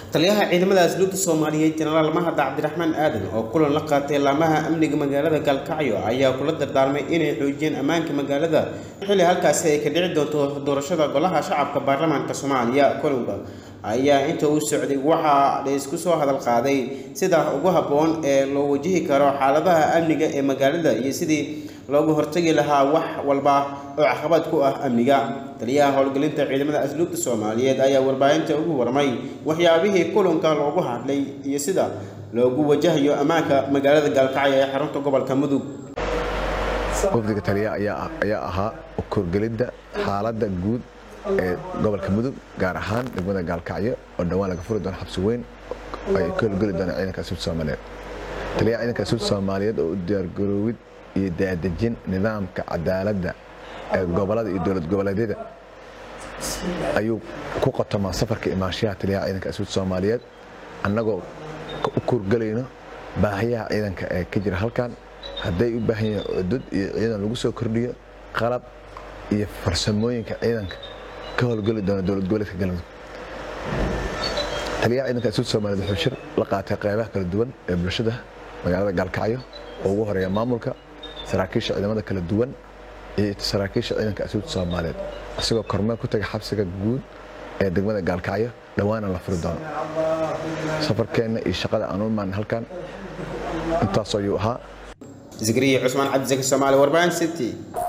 taliyaha ciidamada asluubta soomaaliyeed jenaraal mahad cabdiraxmaan aadan oo kulan la qaatay laamaha amniga magaalada galkacyo ayaa kula dardaarmay inay xoojiyeen ammaanka magaalada xilli halkaasi ay ka dhici doonto doorashada golaha shacabka baarlamaanka soomaaliya kulanka ayaa inta uu socday waxaa la isku soo hadal qaaday sida ugu habboon ee loo wajihi karo xaaladaha amniga ee magaalada iyo sidii loogu hortagi lahaa wax walba oo caqabad ku ah amniga taliyaha howlgelinta ciidamada asluubta soomaaliyeed ayaa warbaahinta ugu warmay waxyaabihii kulanka loogu hadlay iyo sida loogu wajahayo ammaanka magaalada gaalkacyo ee xarunta gobolka mudug wafdiga taliya ayaa ahaa korgelidda xaaladda guud ee gobolka mudug gaar ahaan degmada gaalkacyo oo dhowaan laga furi doono xabsi weyn ay ka howlgeli doonaan ciidanka asluubta soomaaliyeed taliyaha ciidanka asluubta soomaaliyeed oo u diyaargaroowid iyo daadejin nidaamka cadaaladda ee gobolada iyo dowlad goboleedyada ayuu ku qotomaa safarka imaanshaha taliyaha ciidanka asluubta soomaaliyeed annagoo u kurgelayno baahiyaha ciidanka ee ka jira halkan hadday u baahan yihiin cudud iyo ciidan lagu soo kordhiyo qalab iyo farsamooyinka ciidanka ka howlgeli doona dowlad goboleedka galmudug taliyaha ciidanka asluubta soomaaliyeed wuxuu shir la qaatay qeybaha kala duwan ee bulshada magaalada gaalkacyo oo ugu horeeya maamulka saraakiisha ciidamada kala duwan iyo saraakiisha ciidanka asluubta soomaaliyeed isagoo kormeel ku taga xabsiga guud ee degmada gaalkacyo dhowaana la furi doono safarkeenna iyo shaqada aan u imaan halkan intaas ayuu ahaa zikriya cusmaan cabdisaki soomaali warbaahin city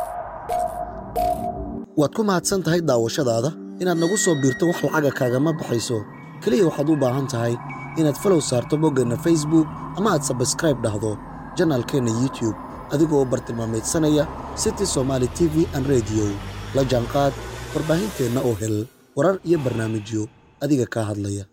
waad ku mahadsan tahay daawashadaada inaad nagu soo biirto wax lacaga kaagama baxayso keliya waxaad u baahan tahay inaad falow saarto boggeenna facebook ama aad sabskraib dhahdo janaalkeenna youtube adigoo bartilmaamaydsanaya city somaali t v an rediyo la jaanqaad warbaahinteenna oo hel warar iyo barnaamijyo adiga kaa hadlaya